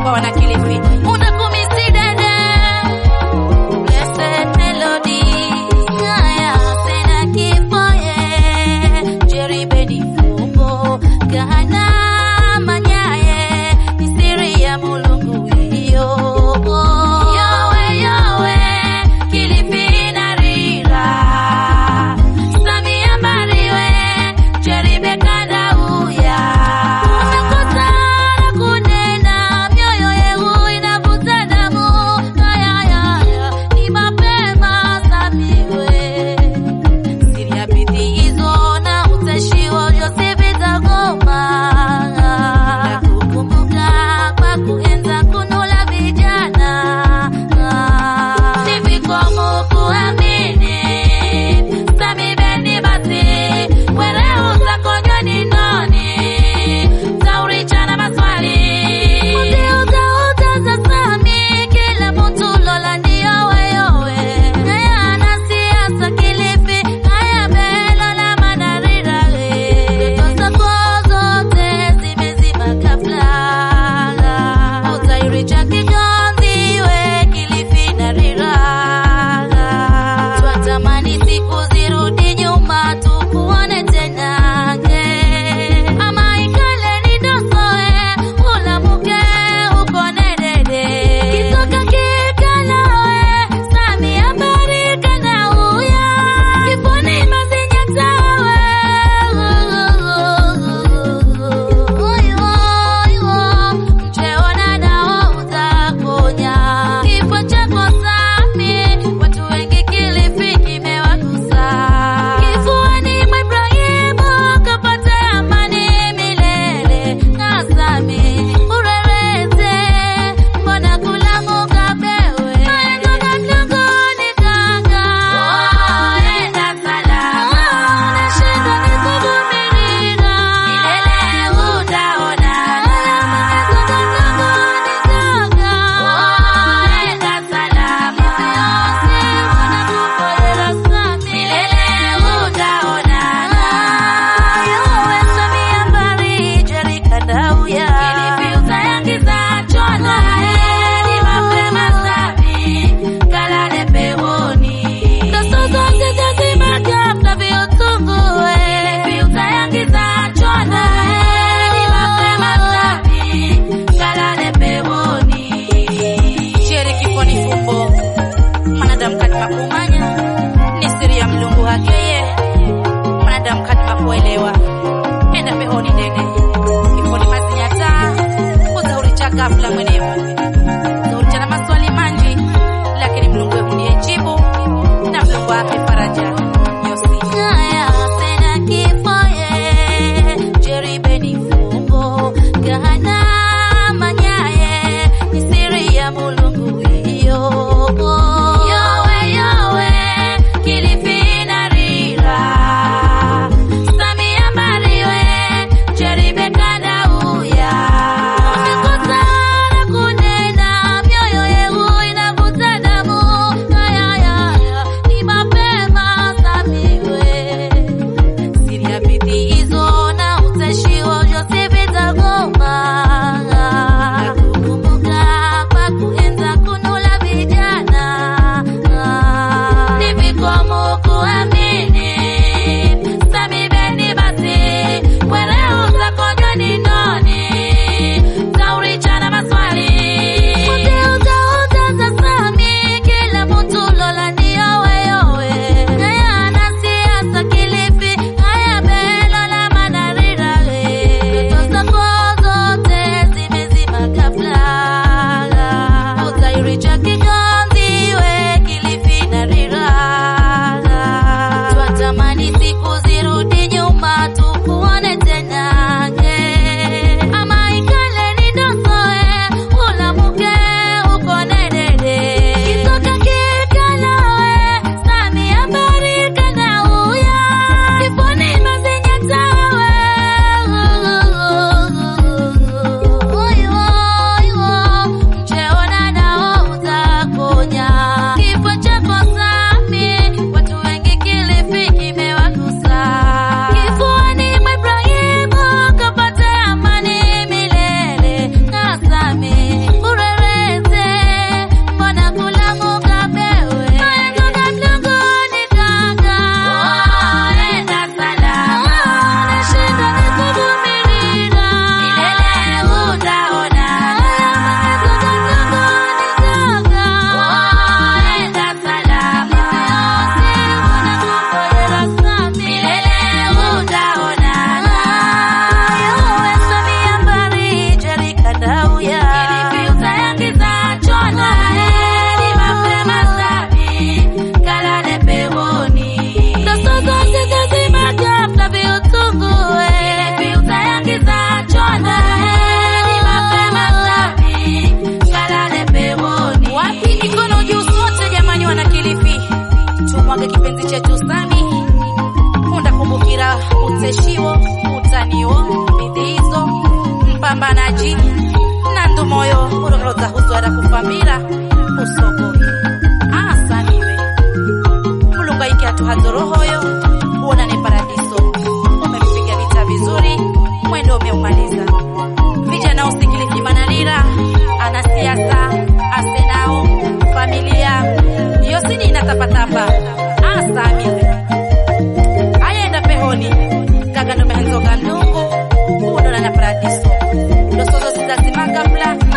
kwa wanakilifi utakumisi dada Blessed melody haya tena kipoye Jerry Bedi Fumbo Gahana manyaye ni siri ya mulungu hiyo Yowe yowe Kilifi na rira Samia Mbariwe Jerry Bekanda uya Umekutana kunena mioyo yeu inavuta damu Ayayaya ni mapema Samiwe siri ya bidii hizo na utashi wa Josefu Zagoma na kukumbuka kwa kuenza kunula vijana ni vikomo kuamini Sami Beni basi wereu zakonyoni noni zaurichana maswali uziuzauza za Sami kila mtu lola ndio weyowe haya na siasa Kilifi haya belo la manarira zako zote zimezima kabla utairicha kigonzi we Kilifi na rira twatamani siku zirudi nyuma tukuone tena ama ikale ni dosoe ulamuke ukone dede kisoka kikalawe Samia barika na uya kifuni mazinya tawe mcheona nao utakonya kifo chako Sami watu wengi Kilifi kimewagusa kifuani mwa Ibrahimu kapata amani milele na Sami urerete mbona kulamuka bewe maengo mlangoni kanga enda salama nashindwa nikuvumirira milele utaona enda salama milele utaonana yowe Samia Mbari Jerry Kandauya Kilifi utayangiza chona ni mapema safi kalale peponi Doso zote zazima kabla viutungue Kilifi utayangiza chona ni mapema safi kalale peponi Jerry kifoni fumbo mwanadamu kadima kumanya ni siri ya mlungu hakeye mwanadamu kadima kuelewa enda pehoni dede kifoni mazinyata uzauricha ghafla mwenevu zauricha na maswali manji lakini mlungu wehu ndiye jibu na mlungu wake faraja yosi haya tena kifoye Jerry Bedi Fumbo Gahana manyaye ni siri ya mulungu hiyo yowe yowe Kilifi na rira Samia Mbariwe Jerry Bekanda uya umekutana beshiwo utaniwo bidhizo mpambanaji nandu moyo uroroza huzwara kufambira usogoke asaniwe mulungu aiki atuhadzorohoyo uonane paradiso umempiga vita vizuri mwendo umeumaliza vijana usikilizi manalira ana siasa asenao familia yosini inatapatapa asamiwe ayenda pehoni gagano mehenzoga mnungu uunona na paradiso losozo sizazimagapla